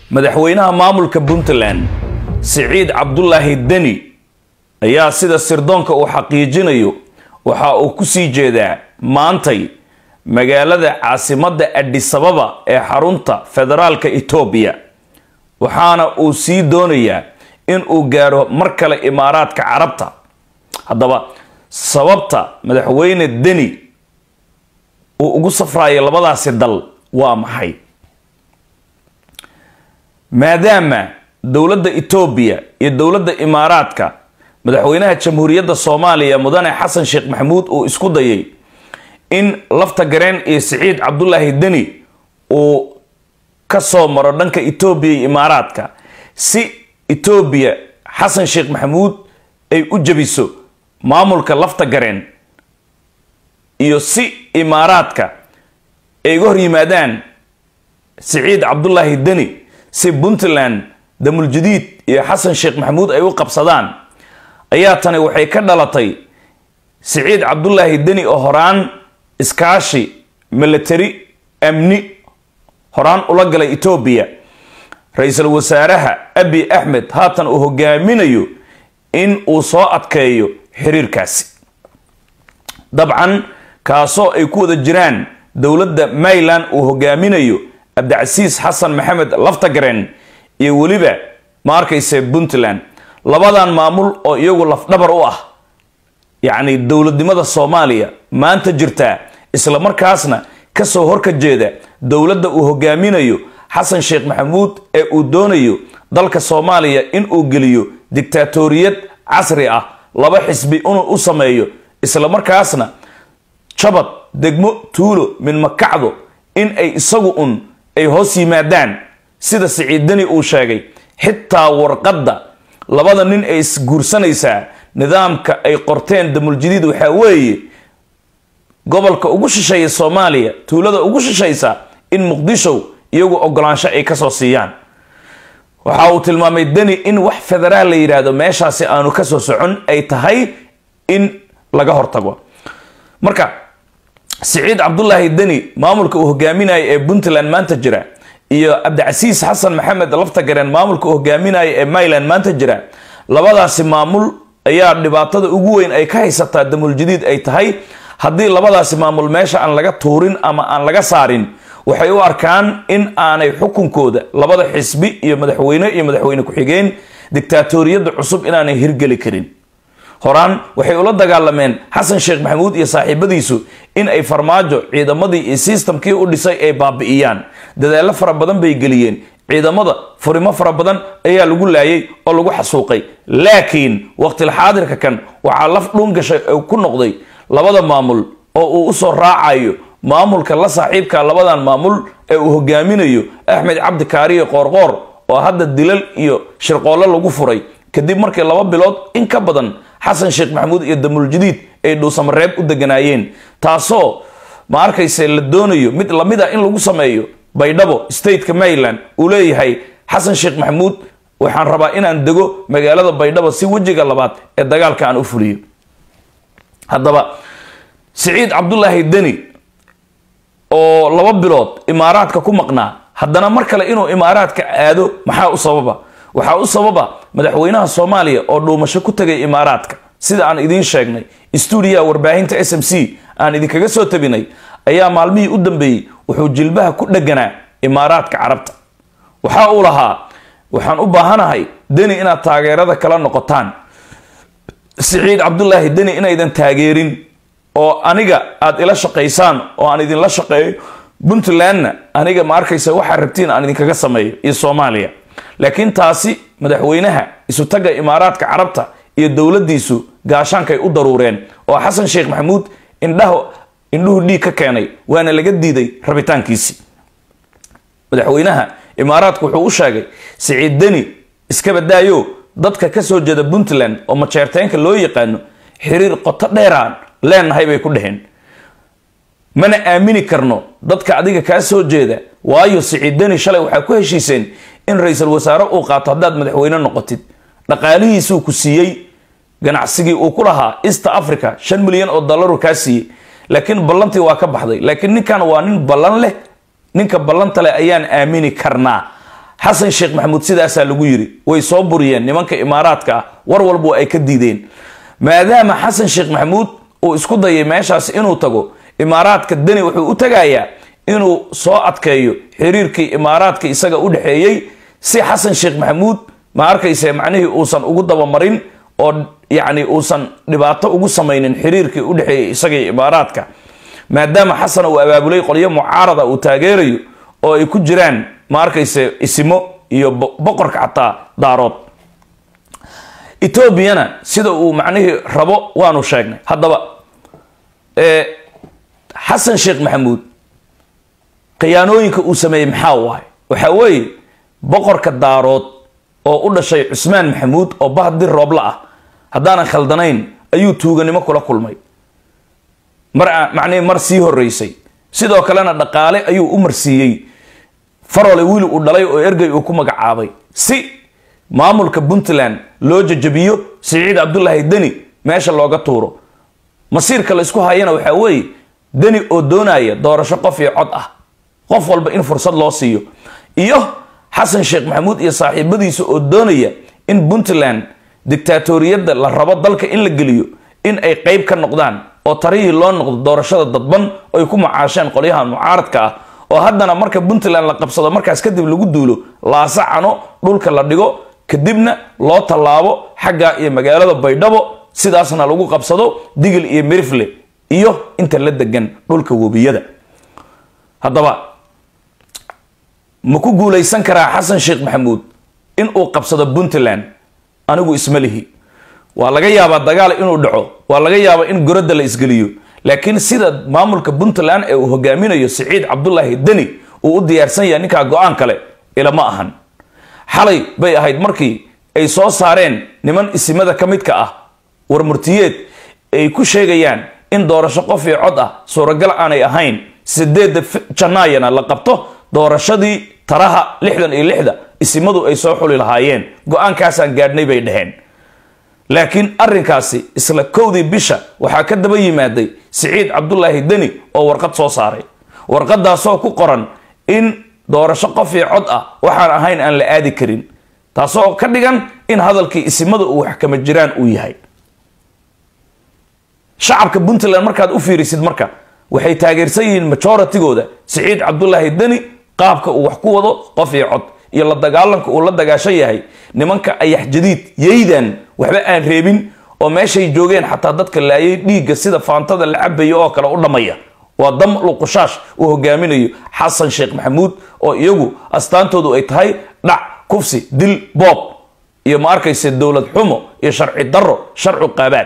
madaxweynaha maamulka puntland siciid cabdulaahi deni ayaa sida sirdoonka uu xaqiijinayo waxa uu kusii jeedaa maantay magaalada caasimadda adisababa ee xarunta federaalka etoobiya waxaana uu sii doonayaa in uu gaaro mar kale imaaraadka carabta haddaba sababta madaxweyne deni uu ugu safrayo labadaasi dal waa maxay maadaama dowladda etoobiya iyo dowladda imaaraadka madaxweynaha jamhuuriyadda soomaaliya mudane xasan sheekh maxamuud uu isku dayay in lafta gareen iyo siciid cabdulaahi deni uu ka soo maro dhanka etoobiya iyo imaaraadka si etoobiya xasan sheekh maxamuud ay u jabiso maamulka lafta gareen iyo si imaaraadka ay uga hor yimaadaan siciid cabdulaahi deni si puntland damuljadiid iyo xasan sheekh maxamuud ay u qabsadaan ayaa tani waxay ka dhalatay siciid cabdulaahi deni oo horaan iskaashi milatari amni horaan ula galay etoobiya ra-iisul wasaaraha abi axmed haatan uu hogaaminayo in uu soo adkeeyo xiriirkaasi dabcan kaasoo ay ku wada jiraan dowladda mayland uu hogaaminayo cabdicasiis xasan maxamed laftagaren iyo weliba ma arkayse puntland labadan maamul oo iyagu lafdhabar u ah yacni dowladnimada soomaaliya maanta jirtaa isla markaasna kasoo horka jeeda dowladda uu hogaaminayo xasan sheekh maxamuud ee uu doonayo dalka soomaaliya in uu geliyo dictaatoriyad casri ah laba xisbi inuu u sameeyo isla markaasna jabad degmo tuulo min makacdo in ay isagu un ay hoos yimaadaan sida siciiddani uu sheegay xitaa warqadda labada nin ay isguursanaysaa nidaamka ay qorteen damuljadiid waxaa weeye gobolka ugu shisheeya soomaaliya tuulada ugu shishaysa in muqdisho iyagu ogolaansho ay kasoo siiyaan waxa uu tilmaamay deni in wax federaal la yidhaahdo meeshaasi aanu kasoo socon ay tahay in laga hortago marka siciid cabdulaahi deni maamulka uu hogaaminayo ee puntland maanta jira iyo cabdicasiis xasan maxamed laftagareen maamulka uu hogaaminayo ee mayland maanta jira labadaasi maamul ayaa dhibaatada ugu weyn ay ka haysataa damuljadiid ay tahay haddii labadaasi maamul meesha aan laga tuurin ama aan laga saarin waxay u arkaan in aanay xukunkooda labada xisbi iyo madaxweyne iyo madaxweyne ku-xigeen dictaatoriyadda cusub inaanay hirgeli karin horaan waxay ula dagaalameen xasan sheekh maxamuud iyo saaxiibadiisu in ay farmaajo ciidamadii iyo sistamkii u dhisay ay baabi'iyaan dadaallo fara badan bay geliyeen ciidamada furimo fara badan ayaa lagu laayay oo lagu xasuuqay laakiin waqtilxaadirka kan waxaa laf dhuun gashay oo ku noqday labada maamul oo uu usoo raacayo maamulka la saaxiibka labadan maamul ee uu hogaaminayo axmed cabdi kaariye qoorqoor oo hadda dilal iyo shirqoollo lagu furay kadib markii laba bilood in ka badan xasan sheekh maxamuud iyo damuljadiid ay dhuusamareeb u deganaayeen taasoo ma arkayse la doonayo mid lamid a in lagu sameeyo baydhabo stateka maryland uu leeyahay xasan sheekh maxamuud waxaan rabaa inaan dego magaalada baydhabo si wejiga labaad ee dagaalka aan u fuliyo haddaba siciid cabdulaahi deni oo laba bilood imaaraadka ku maqnaa haddana mar kale inuu imaaraadka aado maxaa u sababa waxaa u sababa madaxweynaha soomaaliya oo dhuumasho ku tegay imaaraadka sida aan idiin sheegnay stuudiyaha warbaahinta s m c aan idinkaga soo tabinay ayaa maalmihii u dambeeyey wuxuu jilbaha ku dheganaa imaaraadka carabta waxa uu lahaa waxaan u baahanahay deni inaad taageerada kala noqotaan siciid cabdulaahi deni inaydan taageerin oo aniga aad ila shaqaysaan oo aan idinla shaqeeyo puntlandna aniga ma arkaysa waxaa rabtiin aan idinkaga sameeyo iyo soomaaliya laakiin taasi madaxweynaha isutaga imaaraadka carabta iyo dowladiisu gaashaankay u daruureen oo xasan sheekh maxamuud indhaha indhuhu dhiig ka keenay waana laga diiday rabitaankiisii madaxweynaha imaaraadku wuxuu u sheegay siciid deni iska badaayo dadka kasoo jeeda puntland oo majeerteenka loo yaqaano xiriir qoto dheeraan leenahay bay ku dheheen mana aamini karno dadka adiga kaa soo jeeda waayo siciid deni shalay waxaa ku heshiiseen in ra-iisul wasaare uu qaato haddaad madaxweyne noqotid dhaqaalihiisuu ku siiyey ganacsigii uu ku lahaa east africa shan milyan oo dollaru kaa siiyey laakiin ballantii waa ka baxday laakiin ninkan waa nin ballan leh ninka ballanta leh ayaan aamini karnaa xasan sheekh maxamuud sidaasaa lagu yiri way soo buriyeen nimanka imaaraadka ah war walba ay ka diideen maadaama xasan sheekh maxamuud uu isku dayay meeshaas inuu tago imaaraadka deni wuxuu u tagayaa inuu soo adkeeyo xiriirkii imaaraadka isaga u dhexeeyey si xasan sheekh maxamuud ma arkayse macnihii uusan ugu dabamarin oo yacni uusan dhibaato ugu samaynin xiriirkii u dhexeeyey isagii imaaraadka maadaama xasan uu abaabulay qolyo mucaarada uu taageerayo oo ay ku jiraan ma arkayse isimo iyo boqorka xataa daarood etoobiyana sida uu macnihii rabo waanu sheegnay haddaba xasan sheekh maxamuud khiyaanooyinka uu sameeyey maxaa waay waxaa weeye boqorka daarood oo u dhashay cusmaan maxamuud oo bahdir roobla ah haddaanan khaldanayn ayuu tuuganimo kula kulmay mar macnihii mar sii horeysay sidoo kalena dhaqaale ayuu u marsiiyey farole wiil uu dhalay oo ergey uu ku magacaabay si maamulka puntland loo jajabiyo siciid cabdulaahi deni meesha looga tuuro masiirka la isku hayana waxaa weeye deni oo doonaya doorasho qof iyo cod ah qof walba in fursad loo siiyo iyo xasan sheekh maxamuud iyo saaxiibadiisa oo doonaya in puntland dictaatoriyadda la rabo dalka in la geliyo in ay qeyb ka noqdaan oo tarihii loo noqdo doorashada dadban ay ku macaasheen qolyaha mucaaradka ah oo haddana marka puntland la qabsado markaas kadib lagu duulo laasacano dhulka la dhigo kadibna loo tallaabo xagga iyo magaalada baydhabo sidaasna lagu qabsado digil iyo mirifle iyo inta la degan dhulka webiyada haddaba ma ku guulaysan karaa xasan sheekh maxamuud in uu qabsado puntland anigu isma lihi waa laga yaabaa dagaal inuu dhaco waa laga yaabaa in goradda la isgeliyo laakiin sida maamulka puntland ee uu hogaaminayo siciid cabdulaahi deni uu u diyaarsan yahay ninkaa go-aan kale ilama ahan xalay bay ahayd markii ay soo saareen niman isimada ka midka ah war murtiyeed ay ku sheegayaan in doorasho qof iyo cod ah suuragal aanay ahayn sideedda janaayana la qabto doorashadii taraha lixdan iyo lixda isimadu ay soo xuli lahaayeen go-aankaasaan gaadhnay bay dhaheen laakiin arrinkaasi isla kowdii bisha waxaa ka daba yimaaday siciid cabdulaahi deni oo warqad soo saaray warqadaasoo ku qoran in doorasho qof iyo cod ah waxaan ahayn aan la aadi karin taasoo ka dhigan in hadalkii isimada uu wax kama jiraan uu yahay shacabka puntland markaad u fiirisid marka waxay taageersan yihiin majoratigooda siciid cabdulaahi deni qaabka uu wax ku wado qof iyo cod iyo la dagaalanka uu la dagaashan yahay nimanka ayax jadiid yaydan waxba aan reebin oo meeshay joogeen xataa dadka laayay dhiigga sida faantada la cabayo oo kale u dhammaya waa dam luqushash uu hogaaminayo xasan sheekh maxamuud oo iyagu astaantoodu ay tahay dhac kufsi dil boob iyo ma arkayse dowlad xumo iyo sharci daro sharcu qaabaad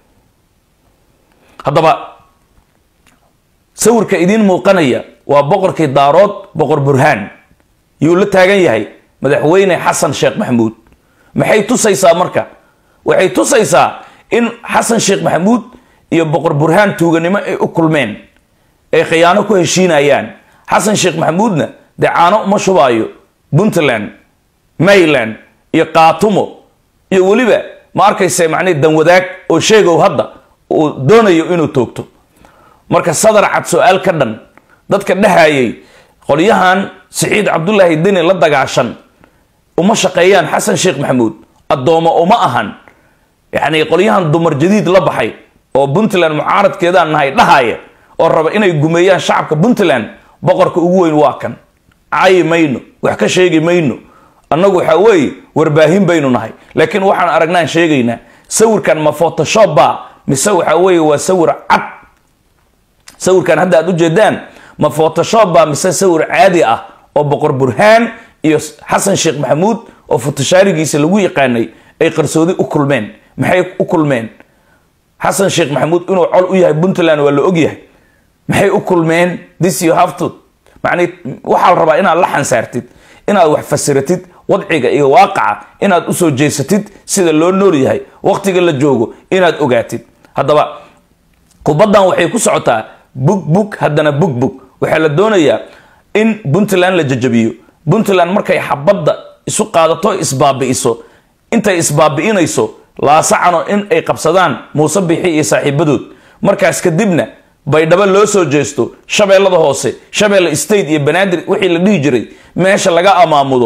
haddaba sawirka idiin muuqanaya waa boqorkii daarood boqor burhaan yuu la taagan yahay madaxweyne xasan sheekh maxamuud maxay tusaysaa marka waxay tusaysaa in xasan sheekh maxamuud iyo boqor burhaan tuuganimo ay u kulmeen ay khiyaano ku heshiinayaan xasan sheekh maxamuudna dee caano uma shubaayo puntland mayland iyo kaatumo iyo weliba ma arkayse macnii danwadaag oo sheegow hadda uu doonayo inuu toogto marka sadar cad su-aal ka dhan dadka dhahayay qolyahan siciid cabdulaahi deni la dagaashan uma shaqeeyaan xasan sheekh maxamuud addoomo uma ahan yacni qolyahan dumar jadiid la baxay oo puntland mucaaradkeedaan nahay dhahaya oo raba inay gumeeyaan shacabka puntland boqorka ugu weyn waa kan cayi mayno wax ka sheegi mayno annagu waxaa weeye warbaahin baynu nahay laakiin waxaan aragnaan sheegaynaa sawirkan ma photoshop ba mise waxaa weeye waa sawir cad sawirkan hadda aad ujeedaan ma photoshop ba mise sawir caadi ah oo boqor burhaan iyo xasan sheekh maxamuud oo futashaarigiisa lagu yaqaanay ay qarsoodi u kulmeen maxay u kulmeen xasan sheekh maxamuud inuu col u yahay puntland waa la ogyahay maxay u kulmeen this you have to macnii waxaa la rabaa inaad la xansaartid inaad wax fasiratid wadciga iyo waaqaca inaad usoo jeesatid sida loo nool yahay waqtiga la joogo inaad ogaatid haddaba kubaddan waxay ku socotaa bug bug haddana bug bug waxaa la doonayaa in puntland la jajabiyo puntland markay xabadda isu qaadato isbaabi'iso intay isbaabi'inayso laasacano in ay qabsadaan muuse bixi iyo saaxiibadood markaas kadibna baydhabo loo soo jeesto shabeellada hoose shabeelle state iyo banaadir wixii la dhihi jiray meesha laga amaamudo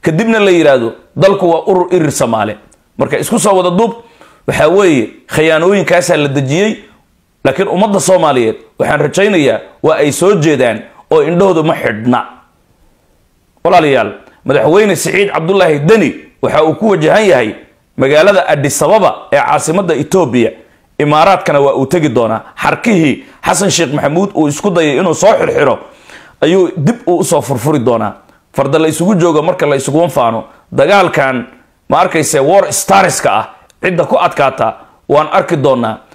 kadibna la yidhaahdo dalku waa urur irir soomaale marka isku soo wada duub waxaa weeye khayaanooyinkaasaa la dejiyey laakiin ummadda soomaaliyeed waxaan rajaynayaa waa ay soo jeedaan oo indhahooda ma xidhna walaalayaal madaxweyne siciid cabdulaahi deni waxa uu ku wajahan yahay magaalada adisababa ee caasimadda etoobiya imaaraadkana waa uu tegi doonaa xarkihii xasan sheekh maxamuud uu isku dayay inuu soo xirxiro ayuu dib uu usoo furfuri doonaa farda la isugu joogo marka la isugu faano dagaalkan ma arkayse war starska ah cidda ku adkaata waan arki doonaa